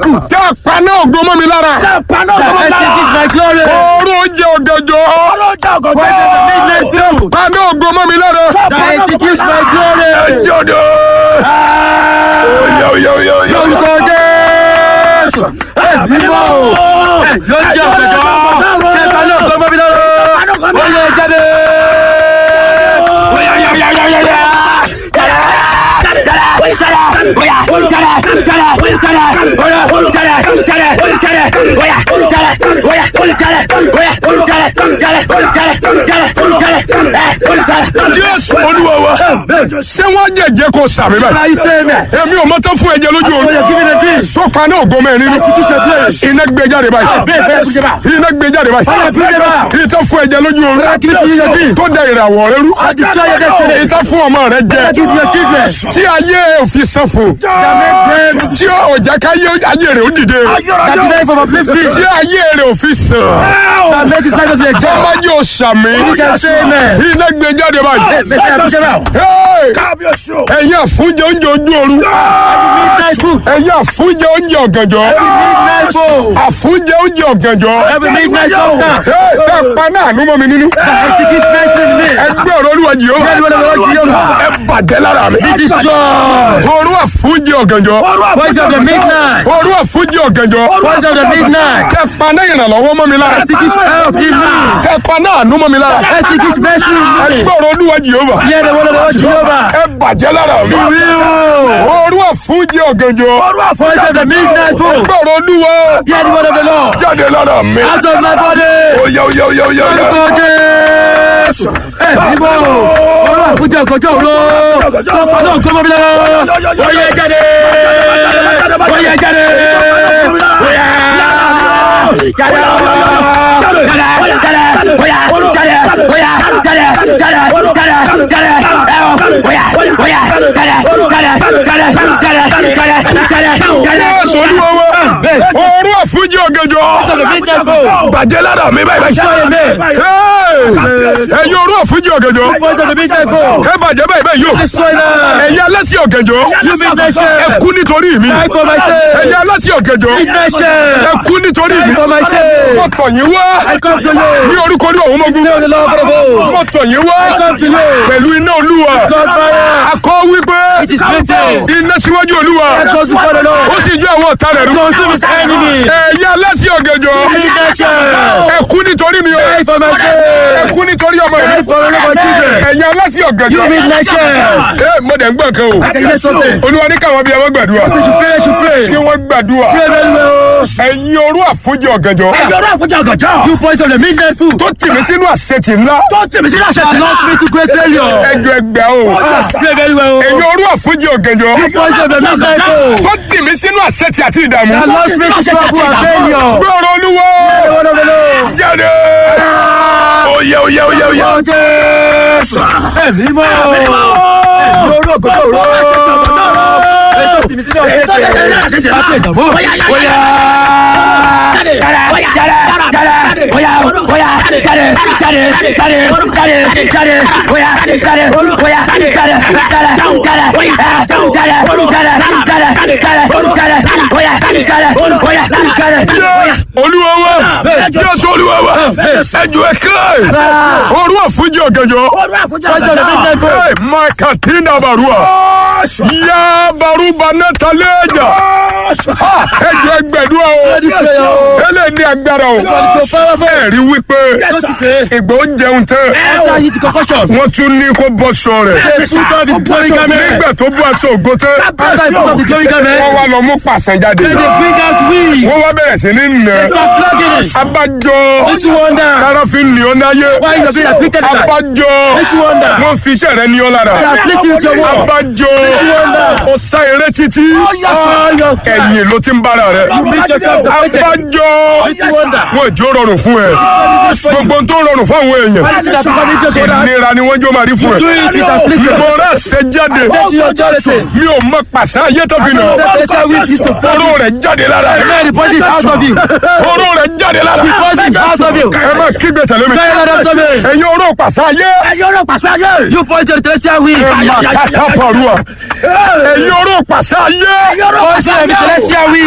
kù. tẹ́ ẹ paná ògo mọ́ mi lára. Paná ògo mọ́ mi lára. Extinguish my glory. Oorun oúnjẹ ọ̀gànjọ́. Ọlọ́jà ọ̀gọ̀dọ̀. Poison of midnight foe. Paná ògo mọ́ mi lára. That executes my glory. Jọ̀dọ̀. Oyè oyè oyè oyè. Lórúkọ Jésù. Mímọ́ o. Ló ń jẹ́ ọ̀gbẹ̀jọ́. Ṣé ta ló gbọ́ mọ́ mi lọ́rọ́? Ó yẹ jáde. Jésù Olúwa wa. Ṣé wọ́n jẹ̀jẹ̀ kó sàmì báyìí? Are you saying me? Èmi ò mọ́tò fún ẹ̀jẹ̀ lójú Oh, you're oorun. giving a dream. Tó paná ògo mẹ́rin nínú. Iná gbé jáde báyìí. Bẹ́ẹ̀ bẹ́ẹ̀ kújẹ́ bá. Iná gbé jáde báyìí. Fire, bring them out. Ìtọ́ fún ẹ̀jẹ̀ lójú oorun. Fire, give it to your dream. Tó da ìràwọ̀ rẹ rú. I destroy your destiny. Ìtọ́ fún ọmọ rẹ jẹ. Give to your children. Tí ayé òfin sàn fún. That make them. Tí ọjà káyé ayé rẹ̀ ó dìde. That delay from uplifting. Tí ayé rẹ̀ òfin sàn. That make his life to be exalted. Ọmọdé ò sàmì. You can say amen. Iná gbé jáde báyìí. Make them kújẹ́ bá. Hey! Kábíyèsí o. Ẹ̀yin àfúnjẹ oúnjẹ ojú oorun. Midnight food. Ẹ̀yin àfúnjẹ oúnjẹ ọ̀gànjọ́. Midnight food. Àfúnjẹ oúnjẹ ọ̀gànjọ́. Every midnight substance. Ẹ ẹ paná àánú mọ́ mi nínú. That executes mercy in me. Ẹgbẹ́ ọ̀rọ̀ olúwa Jèhófà. Bẹ́ẹ̀ni wọ́n lọ́wọ́ Jehovah. Ẹ bàjẹ́ lára mi. Be destroyed. Orú àfúnjẹ ọ̀gànjọ́. Voice of the midnight. Orú àfúnjẹ ọ̀gànjọ́. Voice of the midnight. Kẹ paná ìrànlọ́wọ́ mọ́ mi lára. Executes help in me. Kẹ paná àánú mọ́ mi lára. Executes mercy in me. Ẹgbẹ́ ọ̀rọ̀ olúwa Jèhófà. Hear the word of the Lord Jehovah. Ẹ bàjẹ́ lára mi. Will. Orú àfúnjẹ ọ̀gànjọ́. Voice of the midnight food. Ẹgbẹ́ ọ̀rọ̀ olúwa. Hear the word of the Lord. Jáde lára mi. Out of my body. Oya oya oya oya oya. Lórúkọ Jésù. Ẹ bíbọ̀. Olúwa fúnjẹ ọ̀gọ́jọ́ òru. Ọkọ̀ náà gbọ́mọ mi lọ́wọ́. Ó yẹ jáde. Ó yẹ jáde. Ó yẹ. Jáde. Jésù olúwa wa. Orú àfúnjẹ ọ̀gànjọ́. Bàjẹ́ lára mi báyìí báyìí. Hey! Ẹ̀yin orú àfúnjẹ ọ̀gànjọ́. Ẹ bàjẹ́ báyìí báyìí yóò. Ẹ̀yin alásì ọ̀gànjọ́. Ẹ kú nítorí mi. Ẹ̀yin alásì ọ̀gànjọ́. Ẹ kú nítorí mi. Mo tọ̀ yín wá. Ní orúkọ ní òun mọ́gún. Mo tọ̀ yín wá. Pẹ̀lú iná olúwa. Akọ wípé. Iná síwájú olúwa. Ó sì ju àwọn ọ̀tá rẹ̀ rú. Ẹ̀yin alásì ọ̀gànjọ́. Ẹ kú nítorí mi o. Ẹ kú nítorí ọmọ mi. Ẹ̀yin alásì ọ̀gànjọ́. Ẹ mo dẹ̀ ń gbọ́ kan o. Olúwa ní káwọn bí ẹ wọ́n gbàdúrà. Kí wọ́n gbàdúrà. Ẹ̀yin orú àfúnjẹ ọ̀gànjọ́. Ẹ̀yọ́rọ̀ àfọ̀jà ọ̀gànjọ́. You poison the midnight food. Tó tì mí sínú àṣetì ńlá. Tó tèmi sí láṣẹ tì Not náà. me to great failure. Ẹjọ́ ẹgbẹ́ o. Pray very well. Ẹ̀yin orú àfúnjẹ ọ̀gànjọ́. Poison the midnight food. Tó tì mí sínú àṣetì àti ìdààmú. That lost me to trouble and failure. Gbọ́rọ̀ olúwa. The word of the Lord. Jáde. Oyè oyè oyè oyè. Lórúkọ Jésù. Ẹ̀mí mọ́. Ẹ̀mí orú ògòdó òru. Ètò ìsinmi sínú ọ̀gá ètè. Láti ìdààmú. Bóyá. Yes. Olúwa wa. Jésù olúwa wa. Ẹjọ́ ẹ kílẹ̀. Orú àfúnjẹ ọ̀gànjọ́. Ọ̀rọ̀ àfọ̀jà Poison the midnight ọ̀gànjọ́. food. Hey, Makatina barua. Ya baruba netaleja. Ah, Ẹjọ́ ẹgbẹ̀dúrà o. Ẹlẹ́ ní agbára o. Ẹ̀rí wípé Don't you say? ìgbà ó jẹun tán. After you concussion. Wọ́n tún ní kó bọ́ sọ rẹ̀. They put on his glory garment. Nígbà tó bú aṣọ ògo tán. After he put on the glory Wọ́n garment. wá lọ mú pàṣẹ jáde. Then they bring out weeds. Wọ́n wá bẹ̀rẹ̀ sí ní nà. Start flogging it. Abájọ. Don't you wonder? Káráfin ní ọ náyé. Why you are being afflicted like that? Abájọ. Don't you wonder? Wọ́n fi iṣẹ́ rẹ̀ ní ọ lára. They are afflicting with your word. Abájọ. Ó sá eré títí. All your Ẹ̀yìn ló ti ń bára rẹ̀. You make yourself afflicted. Abájọ. Don't you wonder? Wọ́n ìjó rọrùn fún ẹ. Gbogbo ohun tó rọrùn fún àwọn èèyàn. Why did that become easier to others? Ìnira ni wọ́n jó máa rí fún ẹ. Do it with affliction. Mo rẹ̀ ṣe jáde. Say to your authority. Mi ò mọ pàṣẹ ayé tó fi nà. That special weed is to fall. Oró rẹ̀ jáde lára May rẹ̀. the poison out of you. Oró rẹ̀ jáde lára The poison out of you. Ẹ máa kígbe tẹ̀lé mi. Cry out after me. Ẹ̀yin oró pàṣẹ ayé. Ẹ̀yọ́rọ̀ pàṣẹ ayé. You poison the celestial weed. Ẹ máa kàtà pọ̀rọ̀. Ẹ̀yin oró pàṣẹ ayé. Ẹ̀yọ́rọ̀ Poison pàṣẹ the ayé. celestial weed.